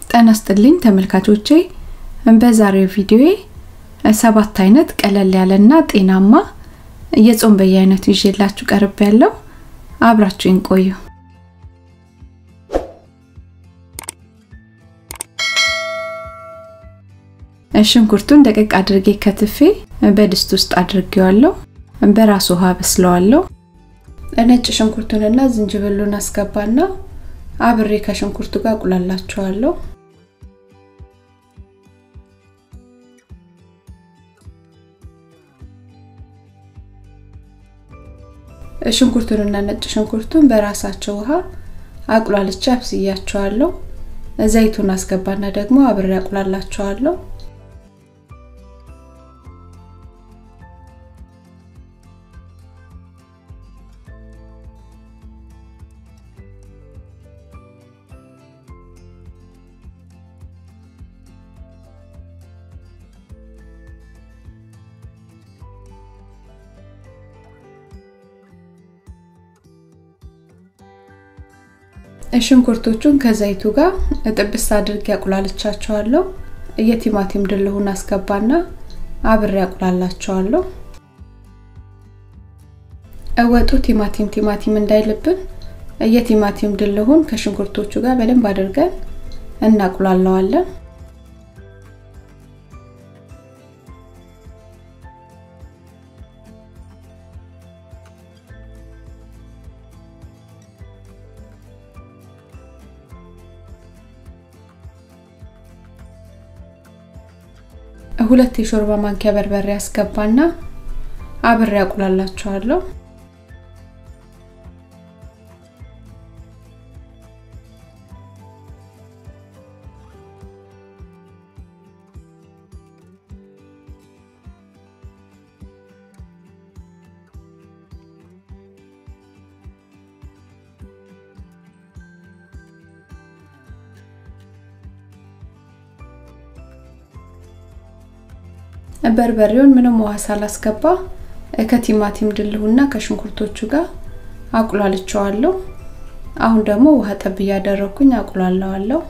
ጤና ይስጥልኝ ተመልካቾቼ በዛሬው ቪዲዮዬ ሰባት አይነት ቀለል ያለና ጤናማ የጾም በየአይነቱ ይዤላችሁ ቀርብ ያለው አብራችሁኝ ቆዩ። ሽንኩርቱን ደቀቅ አድርጌ ከትፌ በድስት ውስጥ አድርጌዋለሁ። በራሱ ውሃ በስለዋለሁ። ነጭ ሽንኩርቱንና ዝንጅብሉን አስገባና አብሬ ከሽንኩርቱ ጋር አቁላላቸዋለሁ። ሽንኩርቱንና ነጭ ሽንኩርቱን በራሳቸው ውሃ አቁላልቼ አብስያቸዋለሁ። ዘይቱን አስገባና ደግሞ አብሬ አቁላላቸዋለሁ። ሽንኩርቶቹን ከዘይቱ ጋር ጥብስ አድርጌ አቁላልቻቸዋለሁ። የቲማቲም ድልሁን አስገባና አብሬ አቁላላቸዋለሁ። ወጡ ቲማቲም ቲማቲም እንዳይልብን የቲማቲም ድልሁን ከሽንኩርቶቹ ጋር በደንብ አድርገን እናቁላለዋለን። ሁለት የሾርባ ማንኪያ በርበሬ አስገባና አብሬ አቁላላቸዋለሁ። በርበሬውን ምንም ውሃ ሳላስገባ ከቲማቲም ድልሁና ከሽንኩርቶቹ ጋር አቁላልቸዋለሁ። አሁን ደግሞ ውሃ ጠብ እያደረኩኝ አቁላለዋለሁ።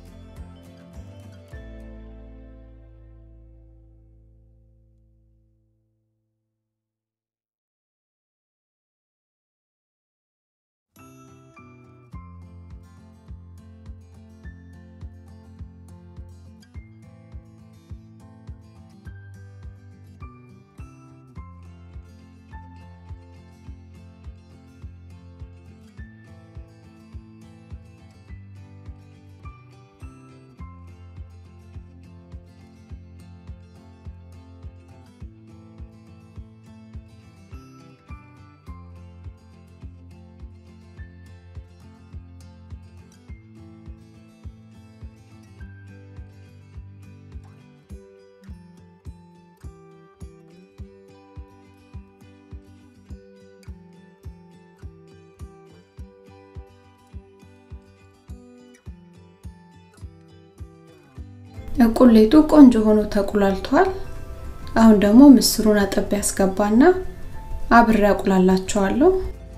ቁሌቱ ቆንጆ ሆኖ ተቁላልቷል። አሁን ደግሞ ምስሩን አጠብ ያስገባና አብሬ አቁላላቸዋለሁ።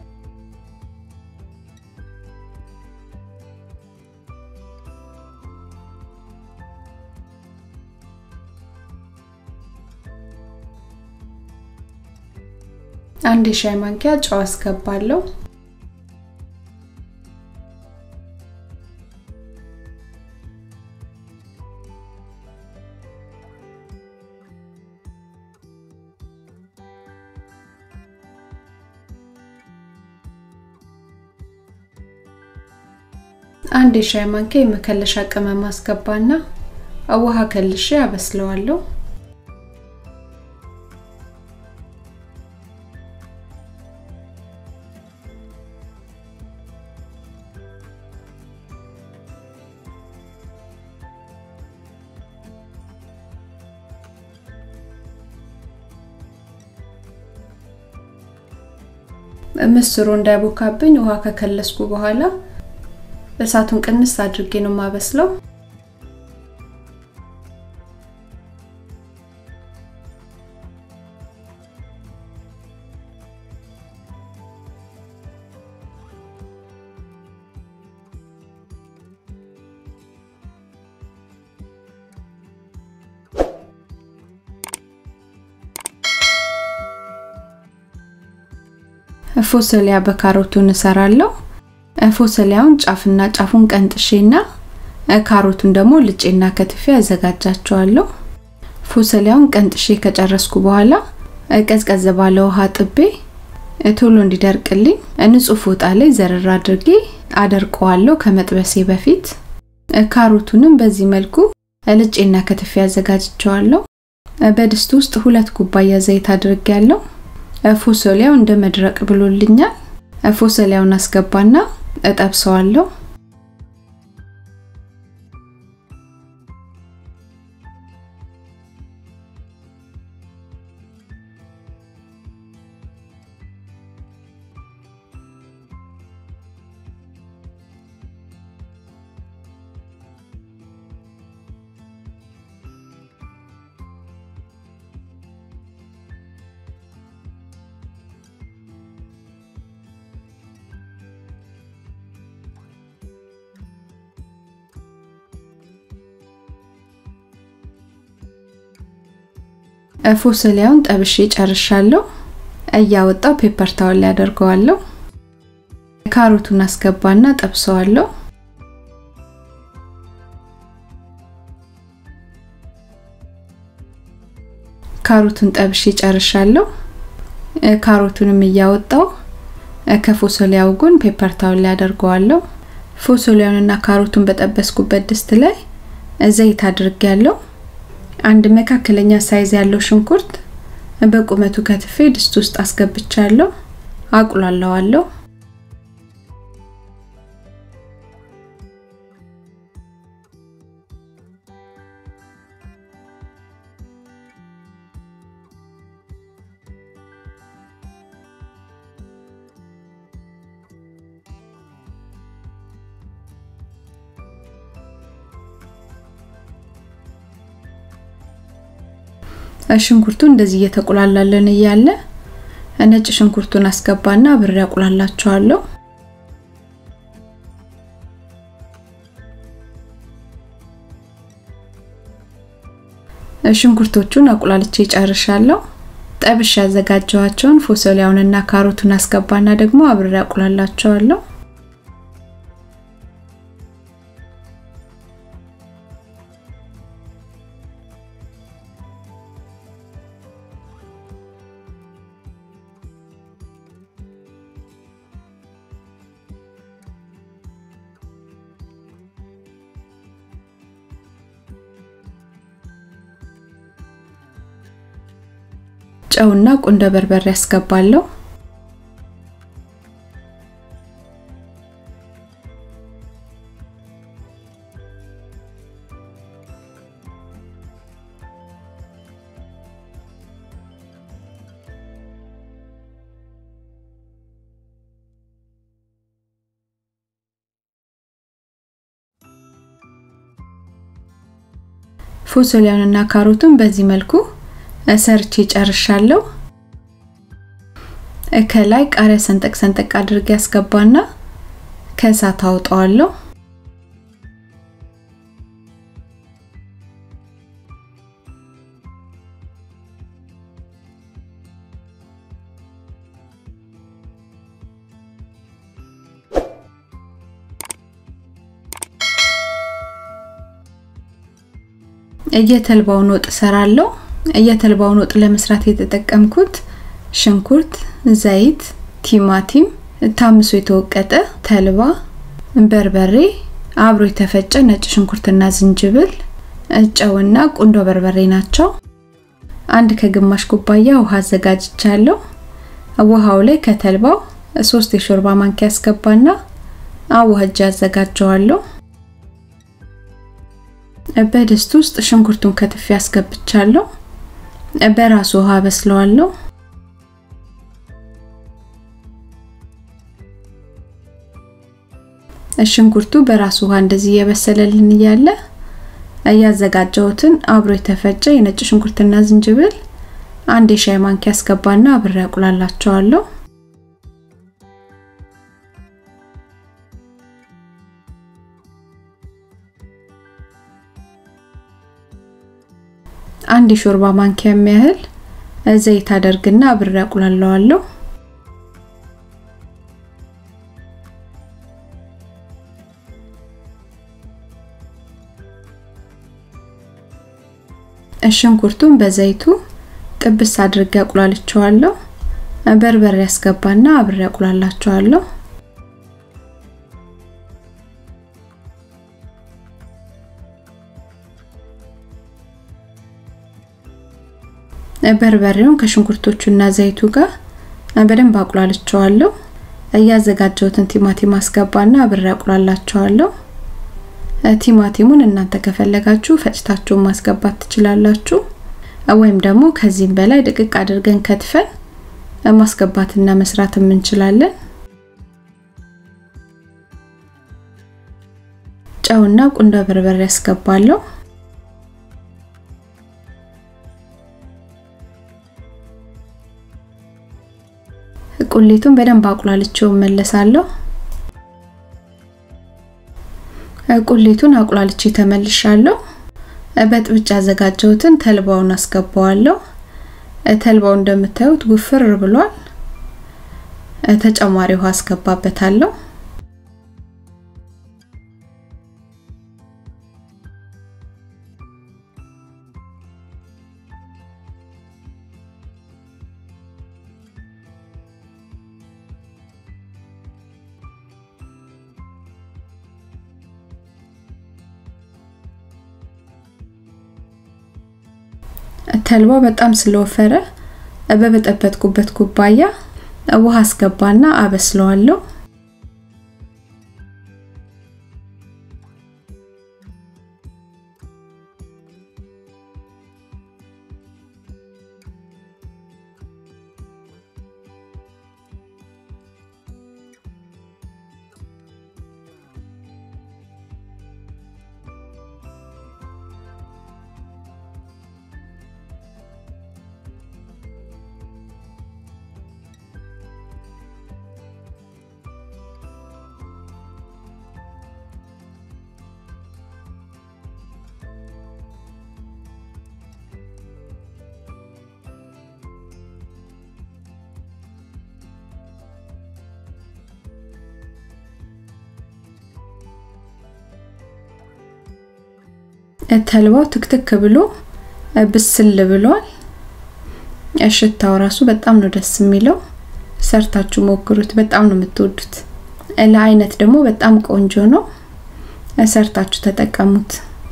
አንድ የሻይ ማንኪያ ጨው አስገባለሁ። አንድ የሻይ ማንኪያ የመከለሻ ቅመም አስገባና ውሃ ከልሼ አበስለዋለሁ። ምስሩ እንዳይቦካብኝ ውሃ ከከለስኩ በኋላ እሳቱን ቅንስ አድርጌ ነው የማበስለው። ፎሰሊያ በካሮቱን እሰራለሁ። ፎሰሊያውን ጫፍና ጫፉን ቀንጥሼና ካሮቱን ደግሞ ልጬና ከትፌ አዘጋጃቸዋለሁ። ፎሰሊያውን ቀንጥሼ ከጨረስኩ በኋላ ቀዝቀዝ ባለ ውሃ ጥቤ ቶሎ እንዲደርቅልኝ ንጹህ ፎጣ ላይ ዘርር አድርጌ አደርቀዋለሁ ከመጥበሴ በፊት። ካሮቱንም በዚህ መልኩ ልጬና ከትፌ አዘጋጅቸዋለሁ። በድስት ውስጥ ሁለት ኩባያ ዘይት አድርጌያለሁ። ፎሰሊያው እንደ መድረቅ ብሎልኛል። ፎሰሊያውን አስገባና እጠብሰዋለሁ። ፎሰሊያውን ጠብሼ ጨርሻለሁ። እያወጣው ፔፐር ታወል ላይ አደርገዋለሁ። ካሮቱን አስገባና ጠብሰዋለሁ። ካሮቱን ጠብሼ ጨርሻለሁ። ካሮቱንም እያወጣው ከፎሰሊያው ጎን ፔፐር ታወል ላይ አደርገዋለሁ። ፎሰሊያውንና ካሮቱን በጠበስኩበት ድስት ላይ ዘይት አድርጌያለሁ። አንድ መካከለኛ ሳይዝ ያለው ሽንኩርት በቁመቱ ከትፌ ድስት ውስጥ አስገብቻለሁ። አቁላለዋለሁ። ሽንኩርቱ እንደዚህ እየተቆላላለን እያለ ነጭ ሽንኩርቱን አስገባና ብሬ አቁላላቸዋለሁ። ሽንኩርቶቹን አቁላልቼ ጨርሻለሁ። ጠብሽ ያዘጋጀዋቸውን ፎሰሊያውንና ካሮቱን አስገባና ደግሞ አብሬ አቁላላቸዋለሁ። ጨውና ቁንደ በርበሬ ያስገባለሁ። ፎሰሊያውንና ካሮቱን በዚህ መልኩ ሰርቼ ጨርሻለሁ። ከላይ ቃሪያ ሰንጠቅ ሰንጠቅ አድርጌ ያስገባና ከእሳት አውጣዋለሁ። የተልባውን ወጥ እሰራለሁ። የተልባውን ወጥ ለመስራት የተጠቀምኩት ሽንኩርት፣ ዘይት፣ ቲማቲም፣ ታምሶ የተወቀጠ ተልባ፣ በርበሬ፣ አብሮ የተፈጨ ነጭ ሽንኩርትና ዝንጅብል፣ ጨውና ቁንዶ በርበሬ ናቸው። አንድ ከግማሽ ኩባያ ውሃ አዘጋጅቻለሁ። ውሃው ላይ ከተልባው ሶስት የሾርባ ማንኪያ አስገባና አዋህጄ አዘጋጀዋለሁ። በድስት ውስጥ ሽንኩርቱን ከትፌ አስገብቻለሁ። በራሱ ውሃ በስለዋለሁ። ሽንኩርቱ በራሱ ውሃ እንደዚህ እየበሰለልን እያለ እያዘጋጀሁትን አብሮ የተፈጨ የነጭ ሽንኩርትና ዝንጅብል አንድ የሻይ ማንኪያ አስገባና አብሬ አቁላላቸዋለሁ። አንድ የሾርባ ማንኪያ የሚያህል ዘይት አደርግና አብሬ አቁላለዋለሁ። ሽንኩርቱን በዘይቱ ጥብስ አድርጌ አቁላልቸዋለሁ። በርበሬ ያስገባና አብሬ አቁላላቸዋለሁ። በርበሬውን ከሽንኩርቶቹና ዘይቱ ጋር በደንብ አቁላልቸዋለሁ። እያዘጋጀሁትን ቲማቲም አስገባና አብሬ አቁላላቸዋለሁ። ቲማቲሙን እናንተ ከፈለጋችሁ ፈጭታችሁ ማስገባት ትችላላችሁ፣ ወይም ደግሞ ከዚህም በላይ ድቅቅ አድርገን ከትፈን ማስገባትና መስራት እንችላለን። ጨውና ቁንዶ በርበሬ ያስገባለሁ። ቁሌቱን በደንብ አቁላልቼው መለሳለሁ። ቁሌቱን አቁላልቼ ተመልሻለሁ። በጥብጭ ያዘጋጀሁትን ተልባውን አስገባዋለሁ። ተልባው እንደምታዩት ውፍር ብሏል። ተጨማሪ ውሃ አስገባበታለሁ። ተልባው በጣም ስለወፈረ በበጠበጥኩበት ኩባያ ውሃ አስገባና አበስለዋለሁ። ተልባው ትክትክ ብሎ ብስል ብሏል። ሽታው ራሱ በጣም ነው ደስ የሚለው። ሰርታችሁ ሞክሩት፣ በጣም ነው የምትወዱት። ለአይነት ደግሞ በጣም ቆንጆ ነው። ሰርታችሁ ተጠቀሙት።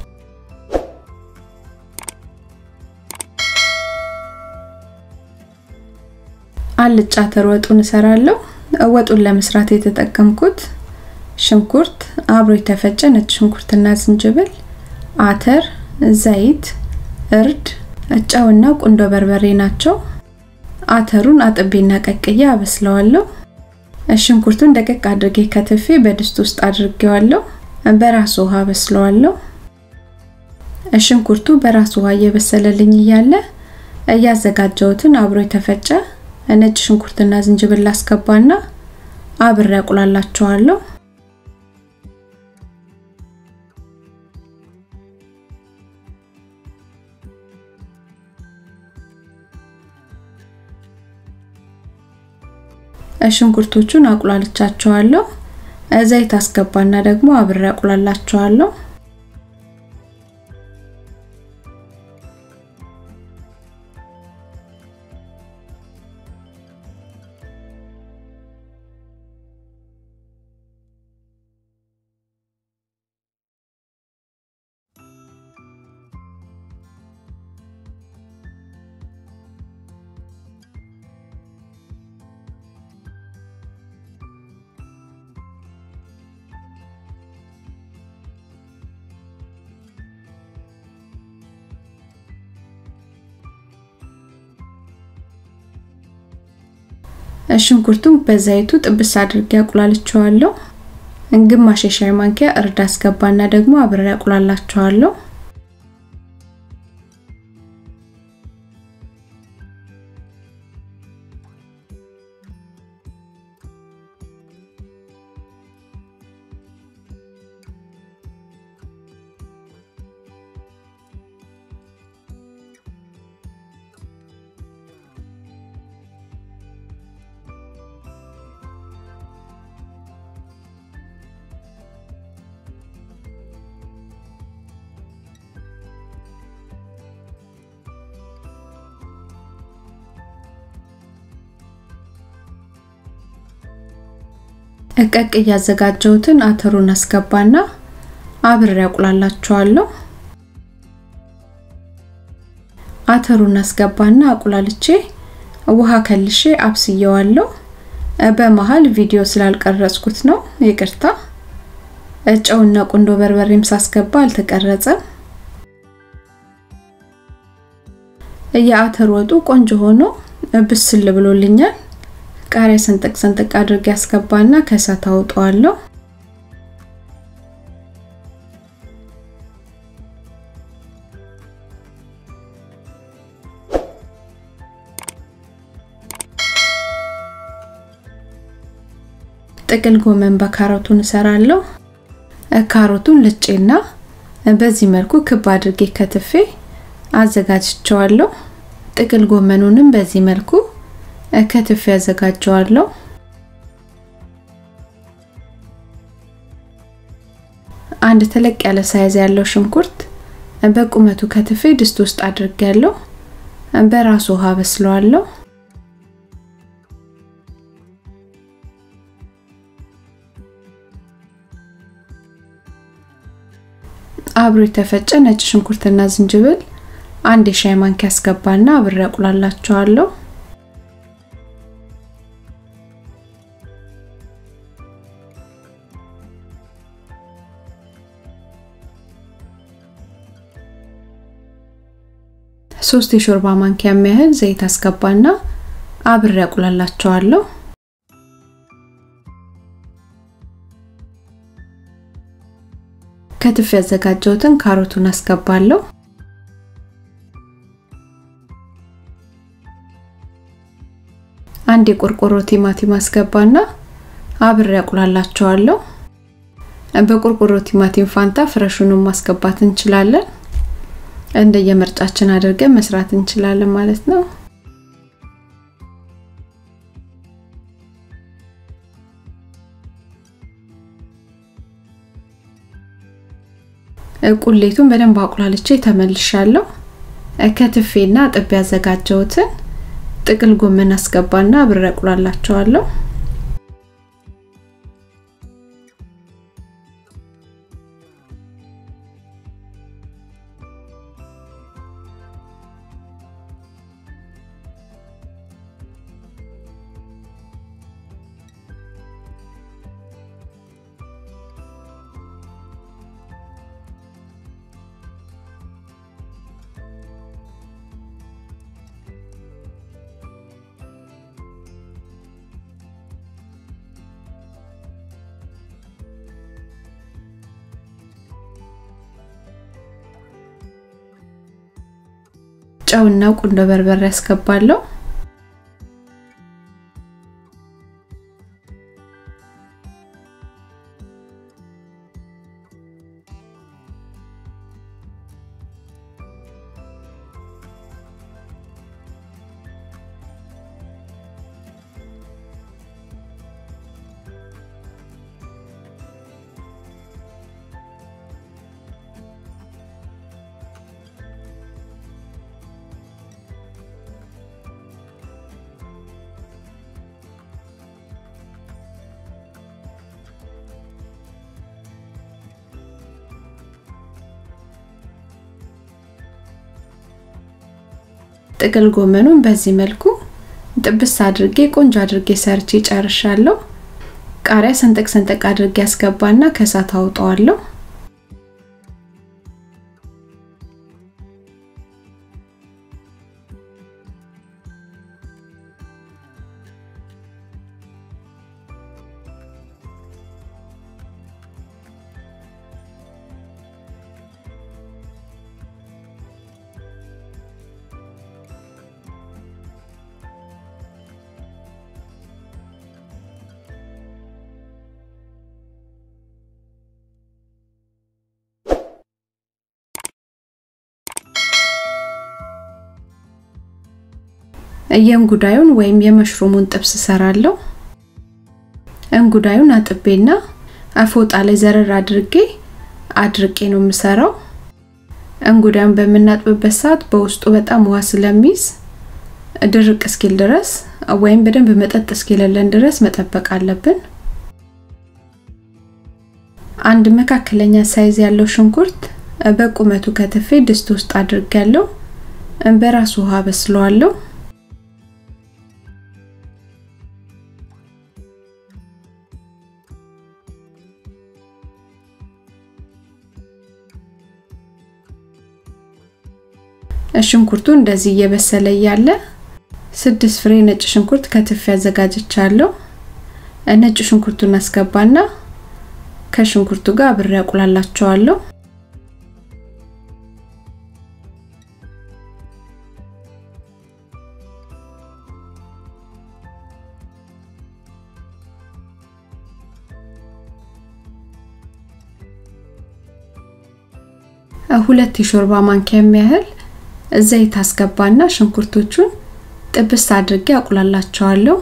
አልጫ አተር ወጡን እሰራለሁ። ወጡን ለመስራት የተጠቀምኩት ሽንኩርት፣ አብሮ የተፈጨ ነጭ ሽንኩርትና ዝንጅብል አተር፣ ዘይት፣ እርድ፣ ጨውና ቁንዶ በርበሬ ናቸው። አተሩን አጥቤና ቀቅዬ አበስለዋለሁ። ሽንኩርቱን ደቀቅ አድርጌ ከትፌ በድስት ውስጥ አድርጌዋለሁ። በራሱ ውሃ አበስለዋለሁ። ሽንኩርቱ በራሱ ውሃ እየበሰለልኝ እያለ እያዘጋጀሁትን አብሮ የተፈጨ ነጭ ሽንኩርትና ዝንጅብል አስገባና አብሬ አቁላላቸዋለሁ። ሽንኩርቶቹን አቁላልቻቸዋለሁ። ዘይት አስገባና ደግሞ አብሬ አቁላላቸዋለሁ። ሽንኩርቱን በዘይቱ ጥብስ አድርጌ አቁላልቸዋለሁ። ግማሽ የሻይ ማንኪያ እርድ አስገባና ደግሞ አብሬ አቁላላቸዋለሁ። እቀቅ እያዘጋጀሁትን አተሩን አስገባና አብሬ አቁላላቸዋለሁ። አተሩን አስገባና አቁላልቼ ውሃ ከልሼ አብስየዋለሁ። በመሃል ቪዲዮ ስላልቀረጽኩት ነው ይቅርታ። ጨውና ቁንዶ በርበሬም ሳስገባ አልተቀረጸም። የአተር ወጡ ቆንጆ ሆኖ ብስል ብሎልኛል። ቃሪያ ሰንጠቅ ሰንጠቅ አድርጌ ያስገባና ከእሳት አውጠዋለሁ። ጥቅል ጎመን በካሮቱን እሰራለሁ። ካሮቱን ልጬና በዚህ መልኩ ክብ አድርጌ ከትፌ አዘጋጅቸዋለሁ። ጥቅል ጎመኑንም በዚህ መልኩ ከትፌ አዘጋጀዋለሁ። አንድ ተለቅ ያለ ሳይዝ ያለው ሽንኩርት በቁመቱ ከትፌ ድስት ውስጥ አድርጌያለሁ። በራሱ ውሃ በስለዋለሁ። አብሮ የተፈጨ ነጭ ሽንኩርትና ዝንጅብል አንድ የሻይ ማንኪያ አስገባና አብሬ አቁላላቸዋለሁ። ሶስት የሾርባ ማንኪያ የሚያህል ዘይት አስገባና አብሬ አቁላላቸዋለሁ። ከትፍ ያዘጋጀሁትን ካሮቱን አስገባለሁ። አንድ የቆርቆሮ ቲማቲም አስገባና አብሬ አቁላላቸዋለሁ። በቆርቆሮ ቲማቲም ፋንታ ፍረሹንም ማስገባት እንችላለን። እንደየምርጫችን አድርገን መስራት እንችላለን ማለት ነው። ቁሌቱን በደንብ አቁላልቼ ተመልሻለሁ። ከትፌና ጥቤ ያዘጋጀሁትን ጥቅል ጎመን አስገባና አብሬ አቁላላቸዋለሁ። ጨውና ቁንዶ በርበሬ ያስገባለሁ። ጥቅል ጎመኑን በዚህ መልኩ ጥብስ አድርጌ ቆንጆ አድርጌ ሰርቼ ጨርሻለሁ። ቃሪያ ሰንጠቅ ሰንጠቅ አድርጌ ያስገባና ከእሳት አውጠዋለሁ። የእንጉዳዩን ወይም የመሽሩሙን ጥብስ ሰራለሁ። እንጉዳዩን አጥቤና ፎጣ ላይ ዘረር አድርጌ አድርቄ ነው የምሰራው። እንጉዳዩን በምናጥብበት ሰዓት በውስጡ በጣም ውሃ ስለሚይዝ ድርቅ እስኪል ድረስ ወይም በደንብ መጠጥ እስኪለለን ድረስ መጠበቅ አለብን። አንድ መካከለኛ ሳይዝ ያለው ሽንኩርት በቁመቱ ከትፌ ድስት ውስጥ አድርጌያለሁ። በራሱ ውሃ በስለዋለሁ። ሽንኩርቱ እንደዚህ እየበሰለ እያለ ስድስት ፍሬ ነጭ ሽንኩርት ከትፌ አዘጋጅቻለሁ። ነጭ ሽንኩርቱን አስገባና ከሽንኩርቱ ጋር አብሬ አቁላላቸዋለሁ። ሁለት የሾርባ ማንኪያ የሚያህል ዘይት አስገባና ሽንኩርቶቹን ጥብስ አድርጌ አቁላላቸዋለሁ።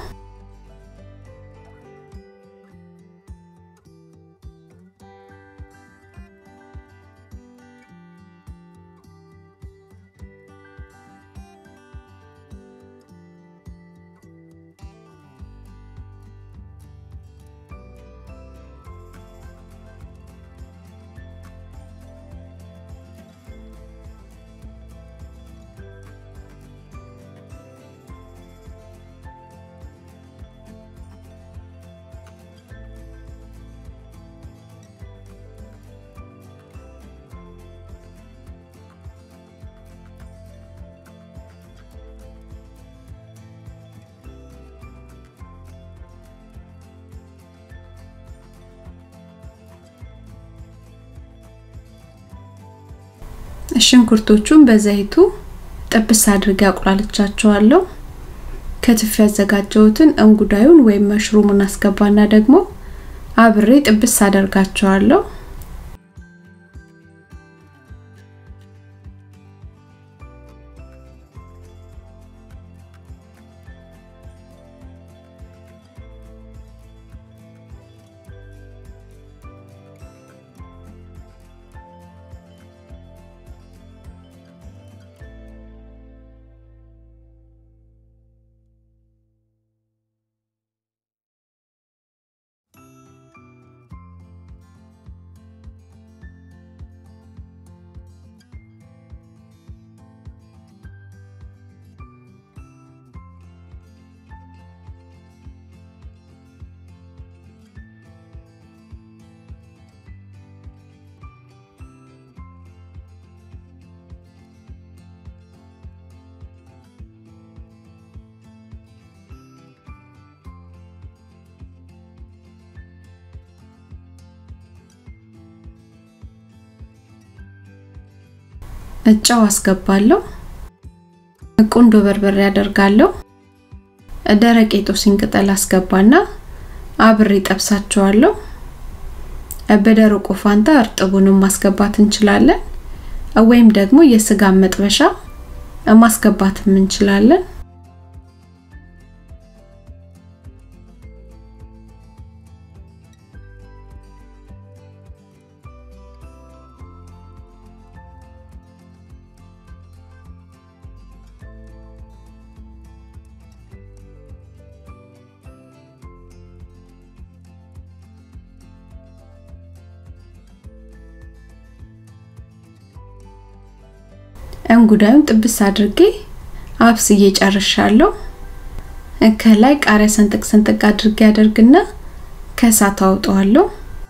ሽንኩርቶቹን በዘይቱ ጥብስ አድርጌ አቁላልቻቸዋለሁ። ከትፍ ያዘጋጀሁትን እንጉዳዩን ወይም መሽሩሙን አስገባና ደግሞ አብሬ ጥብስ አደርጋቸዋለሁ። ጨው አስገባለሁ። ቁንዶ በርበሬ አደርጋለሁ። ደረቅ የጦስኝ ቅጠል አስገባና አብሬ ጠብሳቸዋለሁ። በደረቁ ፋንታ እርጥቡንም ማስገባት እንችላለን፣ ወይም ደግሞ የስጋ መጥበሻ ማስገባትም እንችላለን። እንጉዳዩን ጥብስ አድርጌ አብስዬ ጨርሻለሁ። ከላይ ቃሪያ ሰንጥቅ ሰንጥቅ አድርጌ አደርግና ከእሳት አውጠዋለሁ።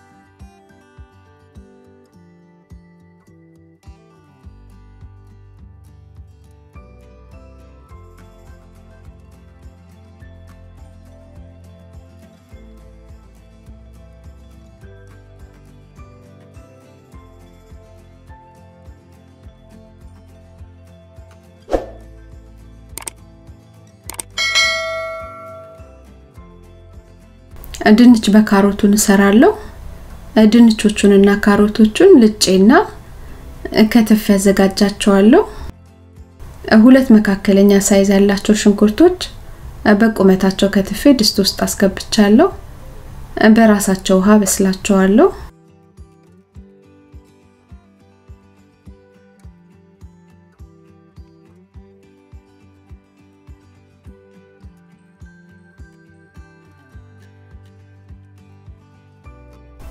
ድንች በካሮቱን እሰራለሁ። ድንቾቹንና ካሮቶቹን ልጬና ከተፍ ያዘጋጃቸዋለሁ። ሁለት መካከለኛ ሳይዝ ያላቸው ሽንኩርቶች በቁመታቸው ከትፌ ድስት ውስጥ አስገብቻለሁ። በራሳቸው ውሃ በስላቸዋለሁ።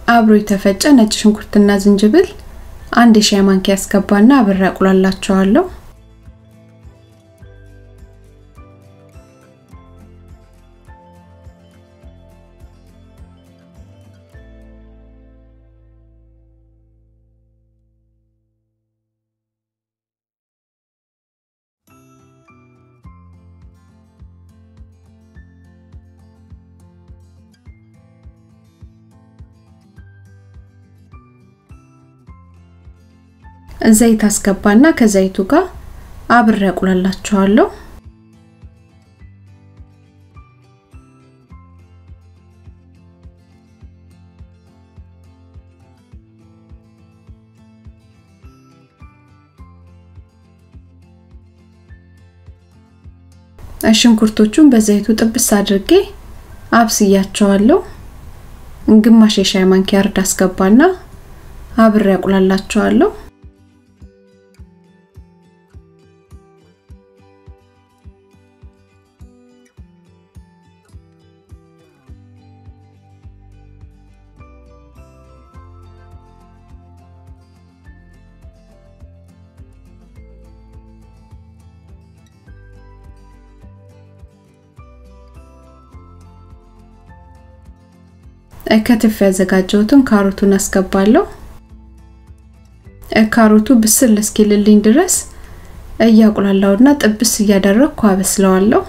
አብሮ የተፈጨ ነጭ ሽንኩርትና ዝንጅብል አንድ የሻይ ማንኪያ ያስገባና አብሬ አቁላላቸዋለሁ። ዘይት አስገባና ከዘይቱ ጋር አብሬ አቁላላቸዋለሁ። ሽንኩርቶቹን በዘይቱ ጥብስ አድርጌ አብስያቸዋለሁ። ግማሽ የሻይ ማንኪያ እርድ አስገባና አብሬ አቁላላቸዋለሁ። ከትፍ ያዘጋጀሁትን ካሮቱን አስገባለሁ። ካሮቱ ብስል እስኪልልኝ ድረስ እያቁላላውና ጥብስ እያደረግኩ አበስለዋለሁ።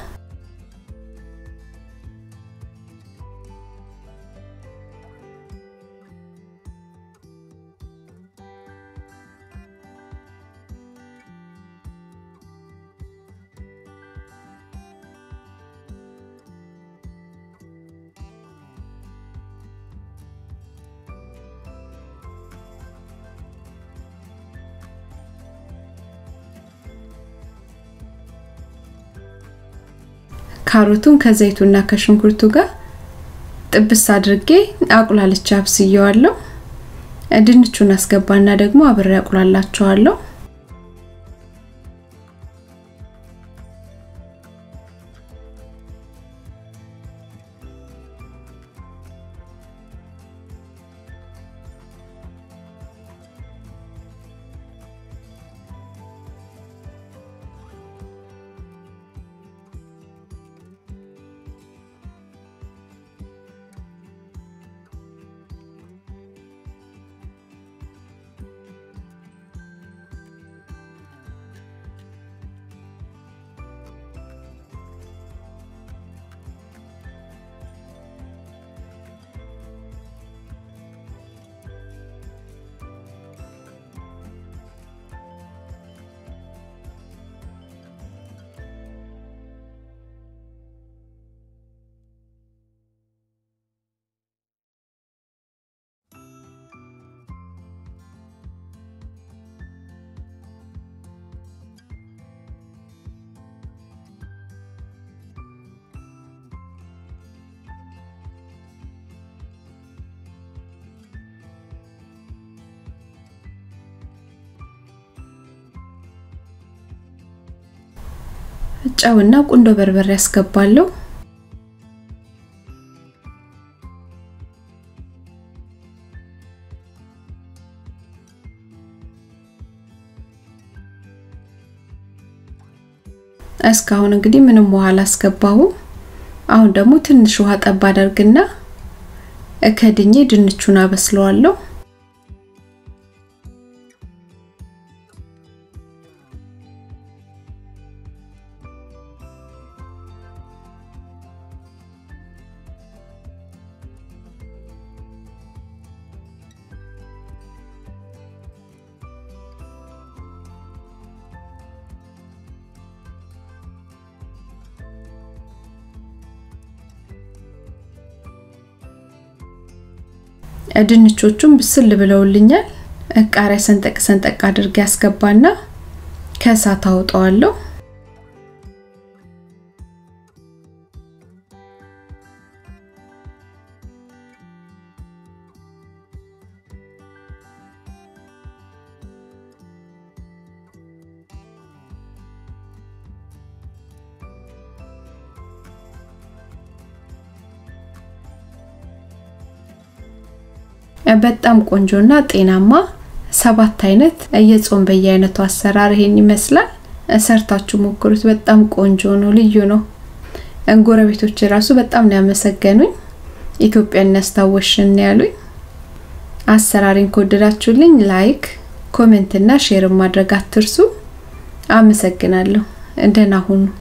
ካሮቱን ከዘይቱና ከሽንኩርቱ ጋር ጥብስ አድርጌ አቁላልቻ አብስየዋለሁ። ድንቹን አስገባና ደግሞ አብሬ አቁላላቸዋለሁ። ጨውና ቁንዶ በርበሬ ያስገባለሁ። እስካሁን እንግዲህ ምንም ውሃ አላስገባሁም። አሁን ደግሞ ትንሽ ውሃ ጠብ አደርግና ከድኜ ድንቹን አበስለዋለሁ። ድንቾቹም ብስል ብለውልኛል። ቃሪያ ሰንጠቅ ሰንጠቅ አድርጌ ያስገባና ከእሳት አውጣዋለሁ። በጣም ቆንጆና ጤናማ ሰባት አይነት የጾም በየአይነቱ አሰራር ይሄን ይመስላል። ሰርታችሁ ሞክሩት። በጣም ቆንጆ ነው፣ ልዩ ነው። ጎረቤቶች ራሱ በጣም ነው ያመሰገኑኝ። ኢትዮጵያን ያስታወሽን ያሉኝ። አሰራሪን ከወደዳችሁልኝ ላይክ፣ ኮሜንት እና ሼር ማድረግ አትርሱ። አመሰግናለሁ። ደህና ሁኑ።